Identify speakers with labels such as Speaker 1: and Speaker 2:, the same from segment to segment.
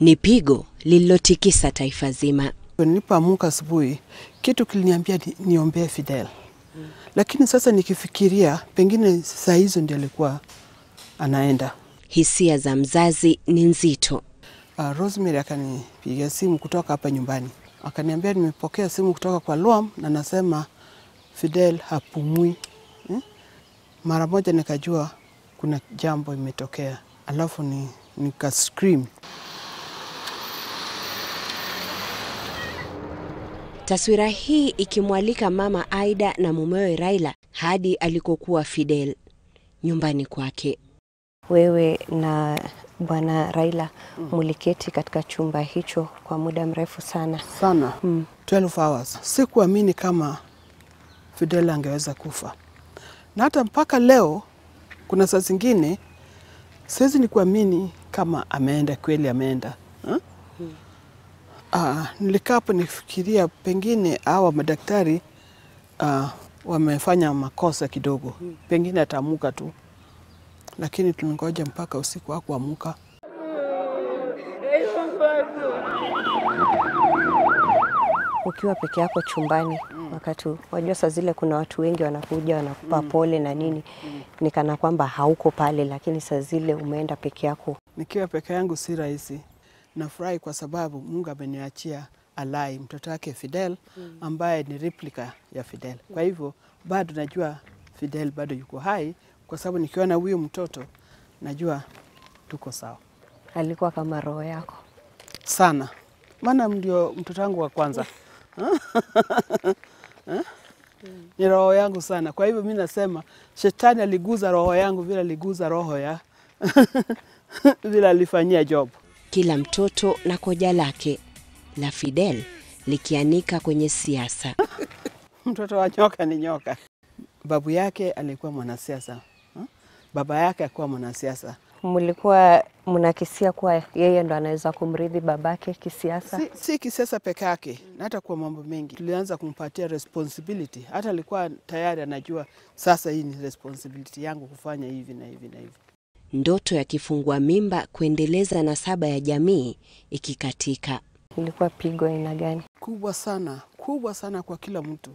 Speaker 1: Ni pigo lililotikisa taifa zima.
Speaker 2: Nilipoamuka asubuhi, kitu kiliniambia ni, niombee Fidel, lakini sasa nikifikiria, pengine saa hizo ndio alikuwa anaenda.
Speaker 1: Hisia za mzazi ni nzito.
Speaker 2: Uh, Rosemary akanipigia simu kutoka hapa nyumbani, akaniambia nimepokea simu kutoka kwa Luam na nasema Fidel hapumui hmm? Mara moja nikajua kuna jambo imetokea, alafu ni, nika scream.
Speaker 1: Taswira hii ikimwalika mama Aida na mumewe Raila hadi alikokuwa Fidel, nyumbani kwake.
Speaker 3: Wewe na bwana Raila muliketi katika chumba hicho kwa muda mrefu sana.
Speaker 2: sana
Speaker 3: Mm.
Speaker 2: 12 hours. Sikuamini kama Fidel angeweza kufa, na hata mpaka leo kuna saa zingine siwezi ni kuamini kama ameenda kweli, ameenda huh? Ah, nilikaa hapo nifikiria pengine hawa madaktari ah, wamefanya makosa kidogo, pengine ataamuka tu, lakini tulingoja mpaka usiku hakuamuka.
Speaker 3: Ukiwa peke yako chumbani wakati wajua, saa zile kuna watu wengi wanakuja wanakupa pole na nini, ni kana kwamba hauko pale, lakini saa zile umeenda peke yako.
Speaker 2: Nikiwa peke yangu si rahisi. Nafurahi kwa sababu Mungu ameniachia Alai, mtoto wake Fidel, ambaye ni replica ya Fidel. Kwa hivyo bado najua Fidel bado yuko hai, kwa sababu nikiona huyu mtoto najua tuko sawa
Speaker 3: Alikuwa kama roho yako.
Speaker 2: sana, maana ndio mtoto wangu wa kwanza ni roho yangu sana. Kwa hivyo mi nasema shetani aliguza roho yangu vile aliguza roho ya vile alifanyia Job.
Speaker 1: Kila mtoto na koja lake, la Fidel likianika kwenye siasa.
Speaker 2: Mtoto wa nyoka ni nyoka. Babu yake alikuwa mwanasiasa, huh? baba yake akuwa mwanasiasa.
Speaker 3: Mlikuwa mnakisia kuwa yeye ndo anaweza kumrithi babake kisiasa?
Speaker 2: Si, si kisiasa peke yake, na hata kwa mambo mengi tulianza kumpatia responsibility. Hata alikuwa tayari anajua sasa, hii ni responsibility yangu kufanya hivi na hivi na hivi.
Speaker 1: Ndoto ya kifungua mimba kuendeleza nasaba ya jamii ikikatika.
Speaker 3: Ilikuwa pigo aina gani?
Speaker 2: kubwa sana, kubwa sana kwa kila mtu.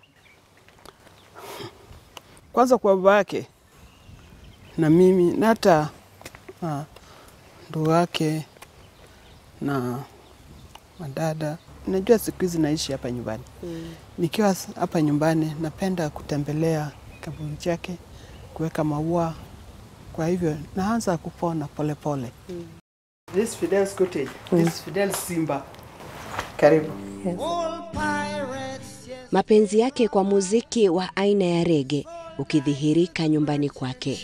Speaker 2: Kwanza kwa baba yake na mimi na hata ah, ndugu yake na madada. Najua siku hizi naishi hapa nyumbani. Nikiwa s- hapa nyumbani, napenda kutembelea kaburi chake, kuweka maua. Kwa hivyo naanza kupona polepole pole. This Fidel's cottage, this Fidel's Simba. Karibu.
Speaker 1: Mapenzi yake kwa muziki wa aina ya rege ukidhihirika nyumbani kwake,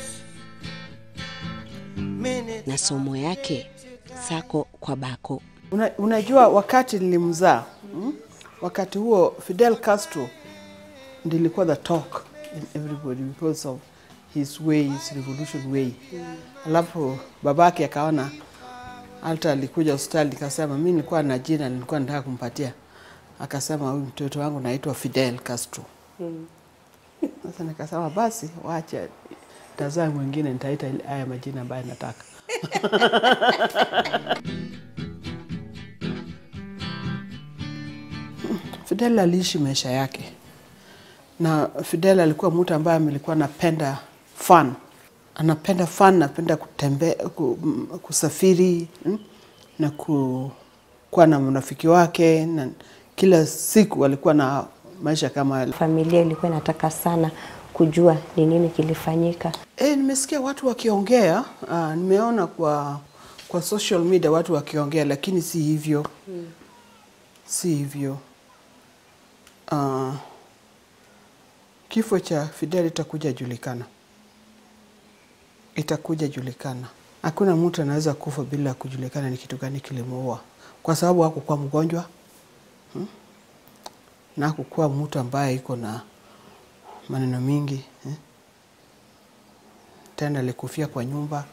Speaker 1: na somo yake sako kwa bako.
Speaker 2: Una, unajua wakati nilimzaa mm? wakati huo Fidel Castro ndilikuwa the talk in everybody because of his way, his revolution way. Alafu babake akaona hata alikuja hospitali nikasema, mi nilikuwa na jina nilikuwa nataka kumpatia, akasema huyu mtoto wangu naitwa Fidel Castro. Sasa nikasema basi wacha tazaa mwingine nitaita ile- haya majina ambayo nataka. Fidel aliishi maisha yake, na Fidel alikuwa mtu ambaye alikuwa anapenda fun, anapenda fun, anapenda kutembea, ku, m- kusafiri mm, na ku, kuwa na marafiki wake, na kila siku alikuwa na maisha kama yale.
Speaker 3: Familia ilikuwa inataka sana kujua ni nini kilifanyika.
Speaker 2: E, nimesikia watu wakiongea uh, nimeona kwa kwa social media watu wakiongea, lakini si hivyo mm. si hivyo uh, kifo cha Fidel itakuja julikana, itakuja julikana. Hakuna mtu anaweza kufa bila kujulikana ni kitu gani kilimuua, kwa sababu hakukuwa mgonjwa hmm? na hakukuwa mtu ambaye iko na maneno mingi eh? tena alikufia kwa nyumba,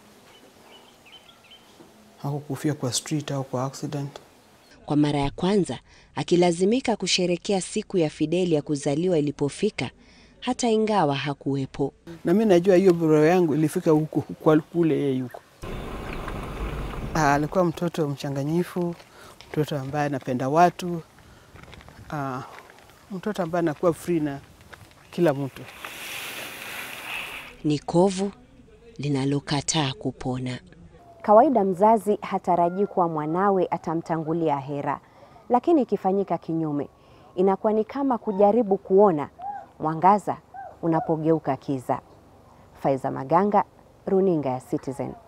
Speaker 2: hakukufia kwa street au kwa accident.
Speaker 1: Kwa mara ya kwanza akilazimika kusherekea siku ya Fideli ya kuzaliwa ilipofika, hata ingawa hakuwepo.
Speaker 2: Na mi najua hiyo bro yangu ilifika huko kwa kule yeye yuko. Ah, alikuwa mtoto mchanganyifu, mtoto ambaye anapenda watu, ah, mtoto ambaye anakuwa free na kila mtu.
Speaker 1: Ni kovu linalokataa kupona.
Speaker 4: Kawaida mzazi hatarajii kuwa mwanawe atamtangulia hera, lakini ikifanyika kinyume, inakuwa ni kama kujaribu kuona mwangaza unapogeuka kiza. Faiza Maganga, runinga ya Citizen.